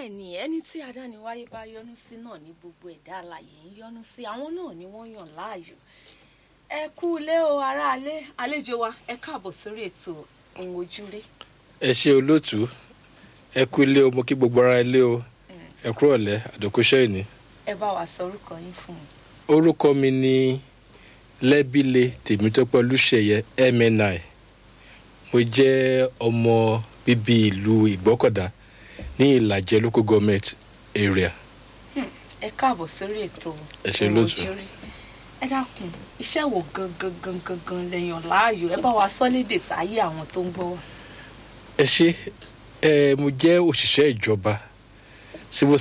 bẹ́ẹ̀ ni ẹni tí adániwáyé bá yọ́nú sí náà ní gbogbo ẹ̀dá alààyè ń yọ́nú sí àwọn náà ni wọ́n yàn láàyò ẹ kú ilé o aráalé àlejò wa ẹ káàbọ̀ sórí ètò ohun ojúrí ẹ ṣe olóòtú ẹ kú ilé o mo kí gbogbo ara ilé o ẹ kúrò ọ̀lẹ́ àdókòṣẹ́ ìní. ẹ bá wa sọ orúkọ yín fún un. orúkọ mi ni lẹ́bílẹ̀ tèmítọ́pẹ́ olùṣeyẹ mni mo jẹ́ ọmọ bíbí ìlú ìgbọ́kọ̀dá ní ìlàjẹ local government area. ẹ káàbọ̀ sórí ètò Ẹ ṣé ohun lóòtú. ojúrí ẹ dákun iṣẹ́ wo gangan gangan gangan lẹ́yìn láàyò ẹ bá wa sọ lédè sáyé àwọn tó ń gbọ́ wa. ẹ ṣe ẹ mo jẹ́ òṣìṣẹ́ ìjọba civil